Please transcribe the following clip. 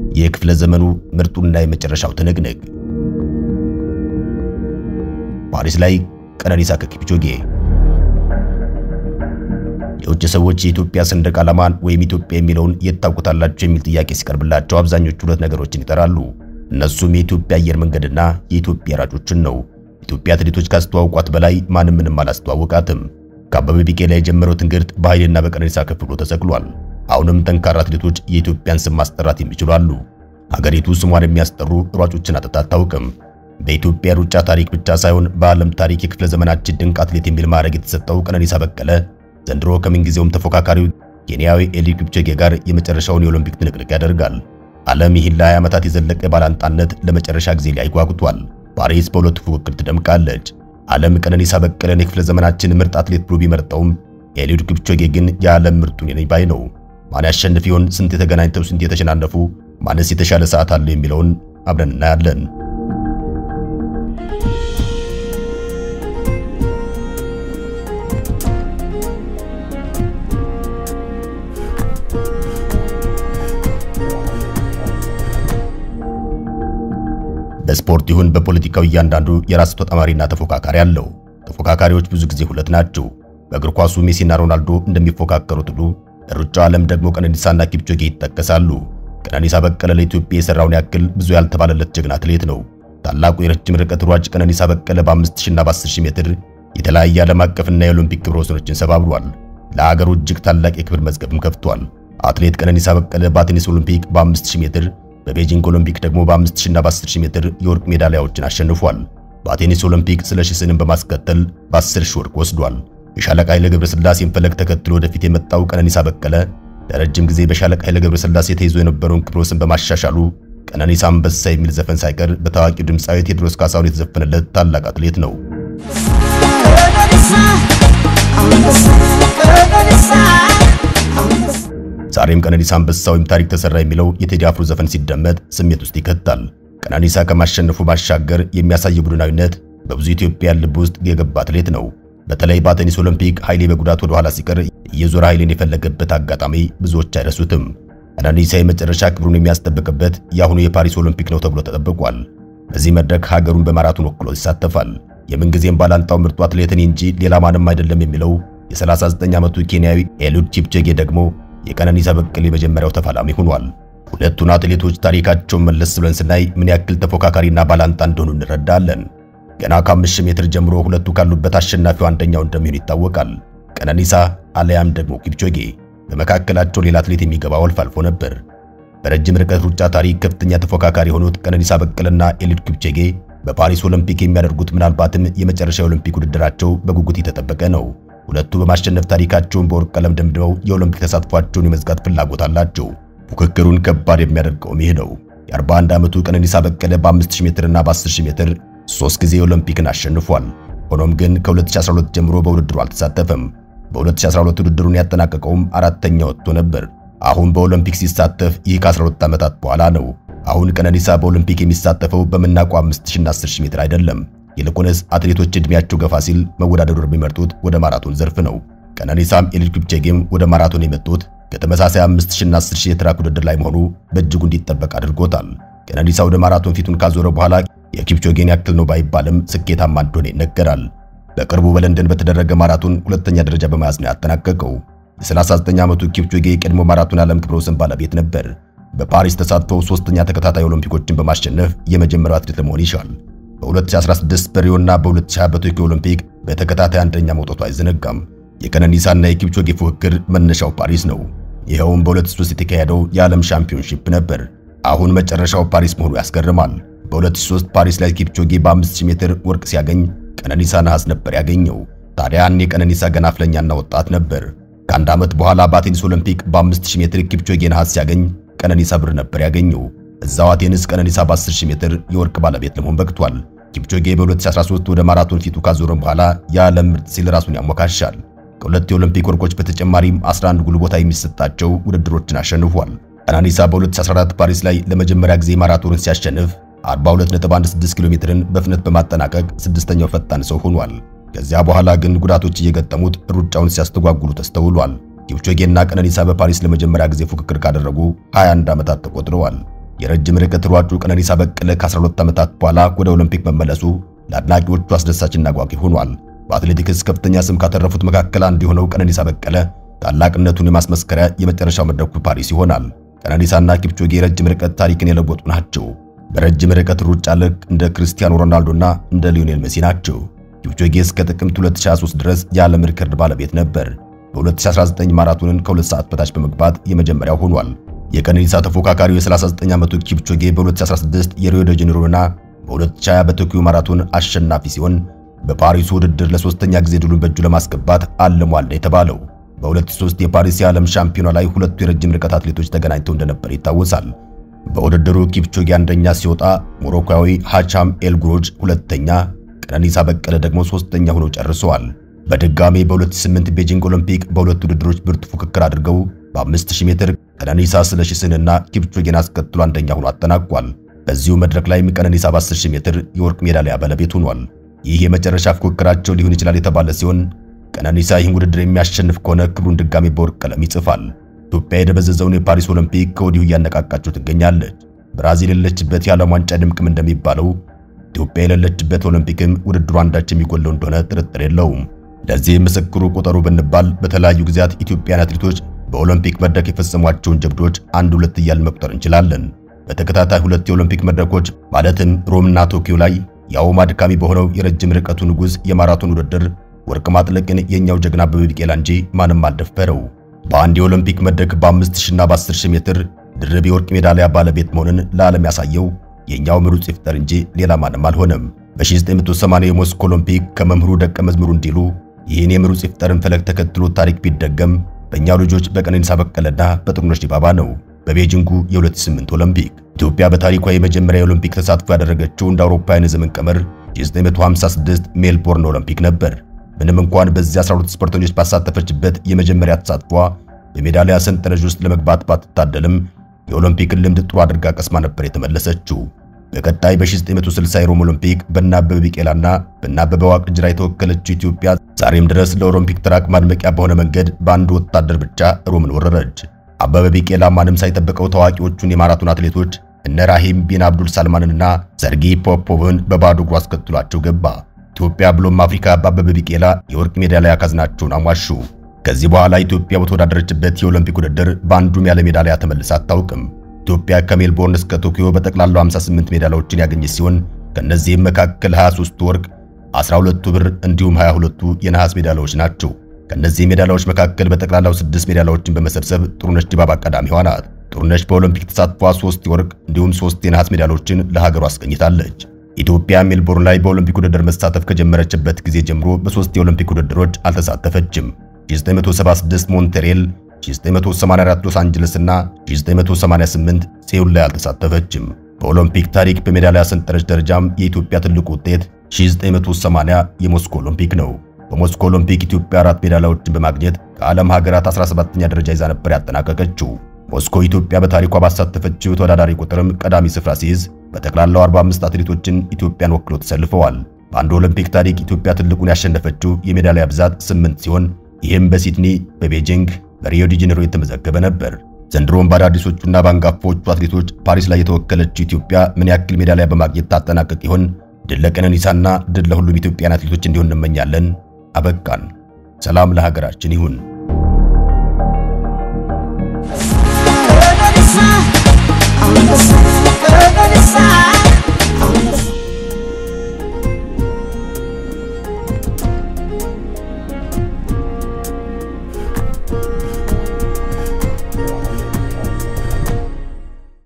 የክፍለ ዘመኑ ምርጡና የመጨረሻው ትንቅንቅ ፓሪስ ላይ ቀነኒሳ ከኪፕቾጌ የውጭ ሰዎች የኢትዮጵያ ሰንደቅ ዓላማን ወይም ኢትዮጵያ የሚለውን የት ታውቁታላችሁ የሚል ጥያቄ ሲቀርብላቸው አብዛኞቹ ሁለት ነገሮችን ይጠራሉ። እነሱም የኢትዮጵያ አየር መንገድና የኢትዮጵያ ራጮችን ነው። ኢትዮጵያ አትሌቶች ካስተዋውቋት በላይ ማንም ምንም አላስተዋወቃትም። ከአበበ ቢቂላ የጀመረው ትንግርት በኃይልና በቀነኒሳ ከፍ ብሎ ተሰቅሏል። አሁንም ጠንካራ አትሌቶች የኢትዮጵያን ስም ማስጠራት የሚችሉ አሉ። ሀገሪቱ ስሟን የሚያስጠሩ ሯጮችን አጥታ አታውቅም። በኢትዮጵያ ሩጫ ታሪክ ብቻ ሳይሆን በዓለም ታሪክ የክፍለ ዘመናችን ድንቅ አትሌት የሚል ማዕረግ የተሰጠው ቀነኒሳ በቀለ ዘንድሮ ከምንጊዜውም ተፎካካሪው ኬንያዊ ኤሊድ ኪፕቾጌ ጋር የመጨረሻውን የኦሎምፒክ ትንቅንቅ ያደርጋል። ዓለም ይህን ለ20 ዓመታት የዘለቀ ባላንጣነት ለመጨረሻ ጊዜ ላይ ጓጉቷል። ፓሪስ በሁለቱ ፉክክር ትደምቃለች። ዓለም ቀነኒሳ በቀለን የክፍለ ዘመናችን ምርጥ አትሌት ብሎ ቢመርጠውም ኤሊድ ኪፕቾጌ ግን የዓለም ምርጡ ነኝ ባይ ነው። ማን ያሸንፍ ይሆን? ስንት የተገናኝተው ስንት የተሸናነፉ፣ ማንስ የተሻለ ሰዓት አለው የሚለውን አብረን እናያለን። በስፖርት ይሁን በፖለቲካው እያንዳንዱ የራሱ ተጣማሪና ተፎካካሪ አለው። ተፎካካሪዎች ብዙ ጊዜ ሁለት ናቸው። በእግር ኳሱ ሜሲና ሮናልዶ እንደሚፎካከሩት ሁሉ ለሩጫው ዓለም ደግሞ ቀነኒሳና ኪፕቾጌ ይጠቀሳሉ። ቀነኒሳ በቀለ ለኢትዮጵያ የሰራውን ያክል ብዙ ያልተባለለት ጀግና አትሌት ነው። ታላቁ የረጅም ርቀት ሯጭ ቀነኒሳ በቀለ በ5000 እና በ10000 ሜትር የተለያየ ዓለም አቀፍና የኦሎምፒክ ክብረ ወሰኖችን ሰባብሯል። ለሀገሩ እጅግ ታላቅ የክብር መዝገብም ከፍቷል። አትሌት ቀነኒሳ በቀለ በአቴኔስ ኦሎምፒክ በ5000 ሜትር በቤጂንግ ኦሎምፒክ ደግሞ በ5000 እና በ10000 ሜትር የወርቅ ሜዳሊያዎችን አሸንፏል። በአቴኔስ ኦሎምፒክ ስለሺ ስንም በማስከተል በ10000 ወርቅ ወስዷል። የሻለቃ ኃይለ ገብረስላሴን ፈለግ ተከትሎ ወደፊት የመጣው ቀነኒሳ በቀለ ለረጅም ጊዜ በሻለቃ ኃይለ ገብረስላሴ ተይዞ የነበረውን ክብረ ወሰን በማሻሻሉ ቀነኒሳ አንበሳ የሚል ዘፈን ሳይቀር በታዋቂው ድምፃዊ ቴዎድሮስ ካሳሁን የተዘፈነለት ታላቅ አትሌት ነው። ዛሬም ቀነኒሳ አንበሳ ወይም ታሪክ ተሰራ የሚለው የቴዲ አፍሮ ዘፈን ሲደመጥ ስሜት ውስጥ ይከታል። ቀነኒሳ ከማሸነፉ ባሻገር የሚያሳየው ቡድናዊነት በብዙ ኢትዮጵያን ልብ ውስጥ የገባ አትሌት ነው። በተለይ በአቴኒስ ኦሎምፒክ ኃይሌ በጉዳት ወደ ኋላ ሲቀር እየዞረ ኃይሌን የፈለገበት አጋጣሚ ብዙዎች አይረሱትም። ቀነኒሳ የመጨረሻ ክብሩን የሚያስጠብቅበት የአሁኑ የፓሪስ ኦሎምፒክ ነው ተብሎ ተጠብቋል። በዚህ መድረክ ሀገሩን በማራቶን ወክሎ ይሳተፋል። የምንጊዜም ባላንጣው ምርጡ አትሌት እኔ እንጂ ሌላ ማንም አይደለም የሚለው የ39 ዓመቱ ኬንያዊ ኤሉድ ኪፕቾጌ ደግሞ የቀነኒሳ በቀለ የመጀመሪያው ተፋላሚ ሆኗል። ሁለቱን አትሌቶች ታሪካቸውን መለስ ብለን ስናይ ምን ያክል ተፎካካሪና ባላንጣ እንደሆኑ እንረዳለን። ገና ከአምስት ሺህ ሜትር ጀምሮ ሁለቱ ካሉበት አሸናፊው አንደኛው እንደሚሆን ይታወቃል። ቀነኒሳ አለያም ደግሞ ኪፕቾጌ። በመካከላቸው ሌላ አትሌት የሚገባው አልፎ አልፎ ነበር። በረጅም ርቀት ሩጫ ታሪክ ከፍተኛ ተፎካካሪ የሆኑት ቀነኒሳ በቀለና ኤሊድ ኪፕቾጌ በፓሪስ ኦሎምፒክ የሚያደርጉት ምናልባትም የመጨረሻ ኦሎምፒክ ውድድራቸው በጉጉት የተጠበቀ ነው። ሁለቱ በማሸነፍ ታሪካቸውን በወርቅ ቀለም ደምድመው የኦሎምፒክ ተሳትፏቸውን የመዝጋት ፍላጎት አላቸው። ፉክክሩን ከባድ የሚያደርገውም ይህ ነው። የ41 ዓመቱ ቀነኒሳ በቀለ በ5000 ሜትር እና በ10000 ሜትር ሶስት ጊዜ ኦሎምፒክን አሸንፏል። ሆኖም ግን ከ2012 ጀምሮ በውድድሩ አልተሳተፈም። በ2012 ውድድሩን ያጠናቀቀውም አራተኛ ወጥቶ ነበር። አሁን በኦሎምፒክ ሲሳተፍ ይህ ከ12 ዓመታት በኋላ ነው። አሁን ቀነኒሳ በኦሎምፒክ የሚሳተፈው በምናውቀው 5000 እና 10000 ሜትር አይደለም። ይልቁንስ አትሌቶች እድሜያቸው ገፋ ሲል መወዳደሩ የሚመርጡት ወደ ማራቶን ዘርፍ ነው። ቀነኒሳም ኤሊድ ኪፕቾጌም ወደ ማራቶን የመጡት ከተመሳሳይ 5000 እና 10000 የትራክ ውድድር ላይ መሆኑ በእጅጉ እንዲጠበቅ አድርጎታል። ቀነኒሳ ወደ ማራቶን ፊቱን ካዞረ በኋላ የኪፕቾጌን ያክል ነው ባይባልም ስኬታማ እንደሆነ ይነገራል። በቅርቡ በለንደን በተደረገ ማራቶን ሁለተኛ ደረጃ በመያዝ ነው ያጠናቀቀው። የ39 ዓመቱ ኪፕቾጌ የቀድሞ ማራቶን ዓለም ክብረ ወሰን ባለቤት ነበር። በፓሪስ ተሳትፎ ሶስተኛ ተከታታይ ኦሎምፒኮችን በማሸነፍ የመጀመሪያው አትሌት ለመሆን ይሻል። በ2016 በሪዮና በ2020 በቶኪዮ ኦሎምፒክ በተከታታይ አንደኛ መውጣቱ አይዘነጋም። የቀነኒሳና የኪፕቾጌ ፉክክር መነሻው ፓሪስ ነው። ይኸውም በ2003 የተካሄደው የዓለም ሻምፒዮንሺፕ ነበር። አሁን መጨረሻው ፓሪስ መሆኑ ያስገርማል። በ2003 ፓሪስ ላይ ኪፕቾጌ በ5000 ሜትር ወርቅ ሲያገኝ ቀነኒሳ ነሐስ ነበር ያገኘው። ታዲያ ያኔ ቀነኒሳ ገና አፍለኛና ወጣት ነበር። ከአንድ ዓመት በኋላ በአቴኒስ ኦሎምፒክ በ5000 ሜትር ኪፕቾጌ ነሐስ ሲያገኝ ቀነኒሳ ብር ነበር ያገኘው። እዛው አቴንስ ቀነኒሳ በ10000 ሜትር የወርቅ ባለቤት ለመሆን በቅቷል። ኪፕቾጌ በ2013 ወደ ማራቶን ፊቱ ካዞረ በኋላ የዓለም ምርጥ ሲል ራሱን ያሞካሻል። ከሁለት የኦሎምፒክ ወርቆች በተጨማሪም 11 ጉል ቦታ የሚሰጣቸው ውድድሮችን አሸንፏል። ቀነኒሳ በ2014 ፓሪስ ላይ ለመጀመሪያ ጊዜ ማራቶንን ሲያሸንፍ 42.16 ኪሎ ሜትርን በፍጥነት በማጠናቀቅ ስድስተኛው ፈጣን ሰው ሆኗል። ከዚያ በኋላ ግን ጉዳቶች እየገጠሙት ሩጫውን ሲያስተጓጉሉ ተስተውሏል። ኪፕቾጌና ቀነኒሳ በፓሪስ ለመጀመሪያ ጊዜ ፉክክር ካደረጉ 21 ዓመታት ተቆጥረዋል። የረጅም ርቀት ሯጩ ቀነኒሳ በቀለ ከ12 ዓመታት በኋላ ወደ ኦሎምፒክ መመለሱ ለአድናቂዎቹ አስደሳችና አጓጊ ሆኗል። በአትሌቲክስ ከፍተኛ ስም ካተረፉት መካከል አንዱ የሆነው ቀነኒሳ በቀለ ታላቅነቱን የማስመስከሪያ የመጨረሻው መድረኩ ፓሪስ ይሆናል። ቀነኒሳና ኪፕቾጌ የረጅም ርቀት ታሪክን የለወጡ ናቸው። በረጅም ርቀት ሩጫ ልክ እንደ ክርስቲያኖ ሮናልዶና እንደ ሊዮኔል ሜሲ ናቸው። ኪፕቾጌ እስከ ጥቅምት 2023 ድረስ የዓለም ሪከርድ ባለቤት ነበር። በ2019 ማራቶንን ከሁለት ሰዓት በታች በመግባት የመጀመሪያው ሆኗል። የቀነኒሳ ተፎካካሪው የ39 ዓመቱ ኪፕቾጌ በ2016 የሪዮ ደ ጄኔሮና በ2020 በቶኪዮ ማራቶን አሸናፊ ሲሆን በፓሪሱ ውድድር ለሶስተኛ ጊዜ ድሉን በእጁ ለማስገባት አልሟል የተባለው በ2003 የፓሪስ የዓለም ሻምፒዮና ላይ ሁለቱ የረጅም ርቀት አትሌቶች ተገናኝተው እንደነበር ይታወሳል። በውድድሩ ኪፕቾጌ አንደኛ ሲወጣ ሞሮኮዊ ሃቻም ኤልጉሮጅ ሁለተኛ፣ ቀነኒሳ በቀለ ደግሞ ሶስተኛ ሆነው ጨርሰዋል። በድጋሜ በ2008 ቤጂንግ ኦሎምፒክ በሁለቱ ውድድሮች ብርቱ ፉክክር አድርገው በ5000 ሜትር ቀነኒሳ ስለሺስንና ኪፕቾጌን አስከትሎ አንደኛ ሆኖ አጠናቋል። በዚሁ መድረክ ላይም ቀነኒሳ በ10000 ሜትር የወርቅ ሜዳሊያ ባለቤት ሆኗል። ይህ የመጨረሻ ፉክክራቸው ሊሆን ይችላል የተባለ ሲሆን ቀነኒሳ ይህን ውድድር የሚያሸንፍ ከሆነ ክብሩን ድጋሜ በወርቅ ቀለም ይጽፋል። ኢትዮጵያ የደበዘዘውን የፓሪስ ኦሎምፒክ ከወዲሁ እያነቃቃቸው ትገኛለች። ብራዚል የሌለችበት የዓለም ዋንጫ ድምቅም እንደሚባለው ኢትዮጵያ የሌለችበት ኦሎምፒክም ውድድሩ አንዳች የሚጎለው እንደሆነ ጥርጥር የለውም። ለዚህ ምስክሩ ቁጠሩ ብንባል በተለያዩ ጊዜያት ኢትዮጵያን አትሌቶች በኦሎምፒክ መድረክ የፈጸሟቸውን ጀብዶች አንድ ሁለት እያልን መቁጠር እንችላለን። በተከታታይ ሁለት የኦሎምፒክ መድረኮች ማለትም ሮምና ቶኪዮ ላይ ያውም አድካሚ በሆነው የረጅም ርቀቱ ንጉሥ የማራቶን ውድድር ወርቅ ማጥለቅን የኛው ጀግና አበበ ቢቂላ እንጂ ማንም አልደፈረው። በአንድ የኦሎምፒክ መድረክ በ5000 እና በ10000 ሜትር ድርብ የወርቅ ሜዳሊያ ባለቤት መሆንን ለዓለም ያሳየው የኛው ምሩጽ ይፍጠር እንጂ ሌላ ማንም አልሆነም። በ1980 የሞስኮ ኦሎምፒክ ከመምህሩ ደቀ መዝሙሩ እንዲሉ ይህን የምሩጽ ይፍጠርን ፈለግ ተከትሎ ታሪክ ቢደገም በእኛው ልጆች በቀነኒሳ በቀለና በጥሩነሽ ዲባባ ነው። በቤጂንጉ የ2008 ኦሎምፒክ ኢትዮጵያ በታሪኳ የመጀመሪያ የኦሎምፒክ ተሳትፎ ያደረገችው እንደ አውሮፓውያን የዘመን ቀመር 1956 ሜልቦርን ኦሎምፒክ ነበር። ምንም እንኳን በዚህ 12 ስፖርተኞች ባሳተፈችበት የመጀመሪያ ተሳትፏ በሜዳሊያ ሰንጠረዥ ውስጥ ለመግባት ባትታደልም የኦሎምፒክን ልምድ ጥሩ አድርጋ ቀስማ ነበር የተመለሰችው። በቀጣይ በ1960 የሮም ኦሎምፒክ በአበበ ቢቂላና በአበበ ዋቅጅራ የተወከለችው ኢትዮጵያ ዛሬም ድረስ ለኦሎምፒክ ትራክ ማድመቂያ በሆነ መንገድ በአንድ ወታደር ብቻ ሮምን ወረረች። አበበ ቢቂላ ማንም ሳይጠብቀው ታዋቂዎቹን የማራቶን አትሌቶች እነ ራሂም ቢን አብዱል ሳልማንና ሰርጊ ፖፖቭን በባዶ እግሩ አስከትሏቸው ገባ። ኢትዮጵያ ብሎም አፍሪካ በአበበ ቢቂላ የወርቅ ሜዳሊያ ካዝናቸውን አሟሹ። ከዚህ በኋላ ኢትዮጵያ በተወዳደረችበት የኦሎምፒክ ውድድር በአንዱም ያለ ሜዳሊያ ተመልሳ አታውቅም። ኢትዮጵያ ከሜልቦርን እስከ ቶኪዮ በጠቅላላው 58 ሜዳሊያዎችን ያገኘች ሲሆን ከነዚህም መካከል 23ቱ ወርቅ፣ 12ቱ ብር እንዲሁም 22ቱ የነሐስ ሜዳሊያዎች ናቸው። ከነዚህ ሜዳሊያዎች መካከል በጠቅላላው 6 ሜዳሊያዎችን በመሰብሰብ ጥሩነሽ ዲባባ ቀዳሚዋ ናት። ጥሩነሽ በኦሎምፒክ ተሳትፏ 3 የወርቅ እንዲሁም 3 የነሐስ ሜዳሊያዎችን ለሀገሯ አስገኝታለች። ኢትዮጵያ ሜልቦርን ላይ በኦሎምፒክ ውድድር መሳተፍ ከጀመረችበት ጊዜ ጀምሮ በሶስት የኦሎምፒክ ውድድሮች አልተሳተፈችም። 1976 ሞንትሬል፣ 1984 ሎስ አንጀለስ እና 1988 ሴውል ላይ አልተሳተፈችም። በኦሎምፒክ ታሪክ በሜዳሊያ ሰንጠረዥ ደረጃም የኢትዮጵያ ትልቁ ውጤት 1980 የሞስኮ ኦሎምፒክ ነው። በሞስኮ ኦሎምፒክ ኢትዮጵያ አራት ሜዳሊያዎችን በማግኘት ከዓለም ሀገራት 17ኛ ደረጃ ይዛ ነበር ያጠናቀቀችው። ሞስኮ ኢትዮጵያ በታሪኳ ባሳተፈችው ተወዳዳሪ ቁጥርም ቀዳሚ ስፍራ ሲይዝ በጠቅላላው 45 አትሌቶችን ኢትዮጵያን ወክሎ ተሰልፈዋል። በአንድ ኦሎምፒክ ታሪክ ኢትዮጵያ ትልቁን ያሸነፈችው የሜዳሊያ ብዛት 8 ሲሆን ይህም በሲድኒ፣ በቤጂንግ፣ በሪዮ ዲ ጄኔሮ የተመዘገበ ነበር። ዘንድሮም በአዳዲሶቹና በአንጋፋዎቹ አትሌቶች ፓሪስ ላይ የተወከለችው ኢትዮጵያ ምን ያክል ሜዳሊያ በማግኘት ታጠናቀቅ ይሆን? ድል ለቀነኒሳና ድል ለሁሉም ኢትዮጵያን አትሌቶች እንዲሆን እንመኛለን። አበቃን። ሰላም ለሀገራችን ይሁን።